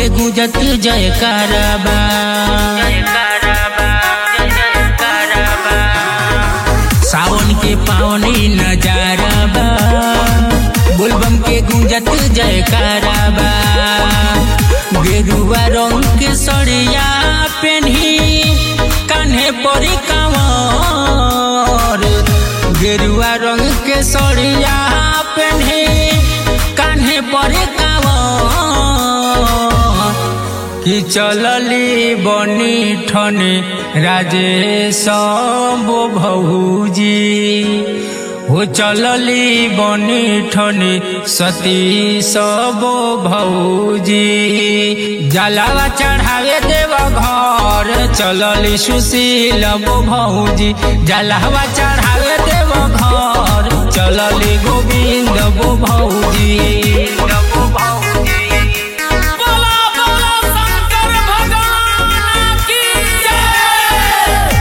गुजत जय कारबा सावन के पावनी नजारा बा बोलबम के गुंजत जय कारबा गेरुआ रंग के सड़िया पेन्ही कान्हे परी कांवर गेरुआ रंग के सड़िया पेन्ही कान्हे परी कांवर कि चलली बनी ठने राजेश बो भौजी हो चलली बनी ठने सती सबो भौजी जलावा चढ़ावे देव घर चलली सुशील बो भौजी जलावा चढ़ावे देव घर चलली गोविंद बो भौजी बो भौजी बोला बोला शंकर भगवान की जय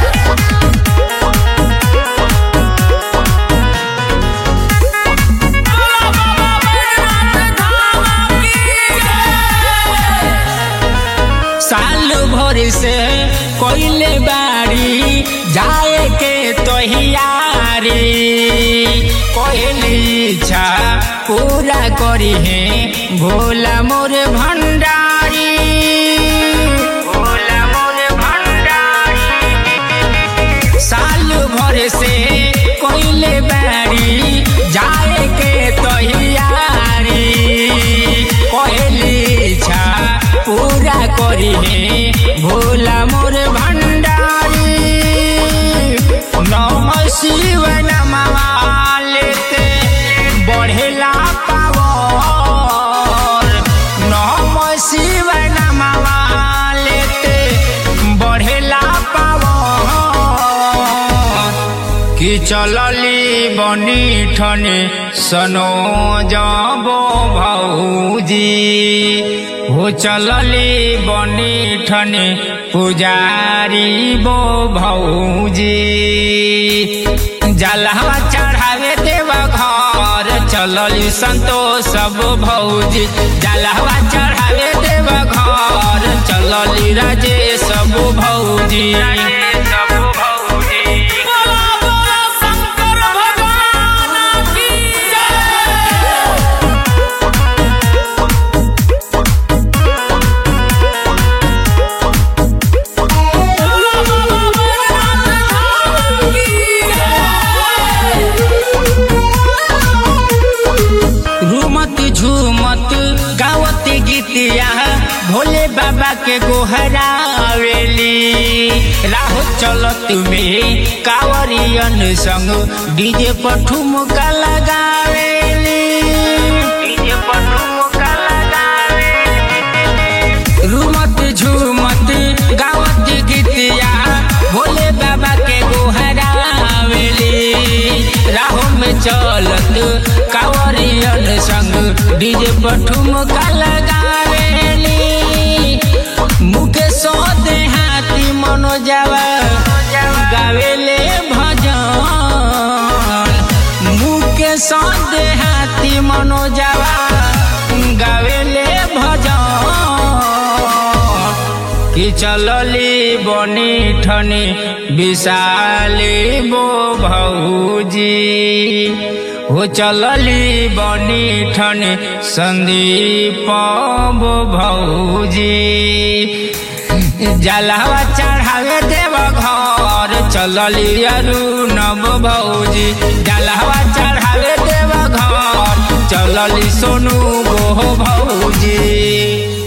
बोला बाबा बैजनाथ धाम की जय साल भर से कोइले बाड़ी जाए के तोहियारी कोइली इच्छा पूरा करी है भोला मोर भंडारी भोला मोर भंडारी साल भर से कोइले बाड़ी जाए के तोहियारी कोइली इच्छा पूरा करी है भोला मोर भंडारी नम शिव नमः लेते बढ़ेला पावर नम शिव नमः लेते बढ़ेला पावर कि चलली बनी ठने सनो जाबो भौजी हो चलली बनी ठने पुजारी बो भौजी जलहवा चढ़ावे देव घर चलली संतोष बो भौजी जलहवा चढ़ावे देव घर चलली राजेश बो भौजी बोला बोला शंकर भगवान की जय बोला बाबा बैजनाथ धाम की जय रूमत झूमत गावत गीतिया भोले बाबा के गोहरावेली राह चलत में कावरियन संग डीजे पर ठुमका लगावेली डीजे पर ठुमका लगावेली रूमत झूमत गावत गीतिया भोले बाबा के गोहरावेली राहों में चलत कावरियन संग डीजे पर ठुमका लगावेली मुकेश देहाती मनोजवा गावेले भजन मुकेश देहाती मनोजवा गावेले भजन कि चलली बनी ठनी विशाली बो भौजी हो चलली बनी ठनी संदीप बो भौजी जलावा चढ़ावे देव घर चलली अरुण बो भौजी जलावा चढ़ावे देव घर चलली सोनू गो भौजी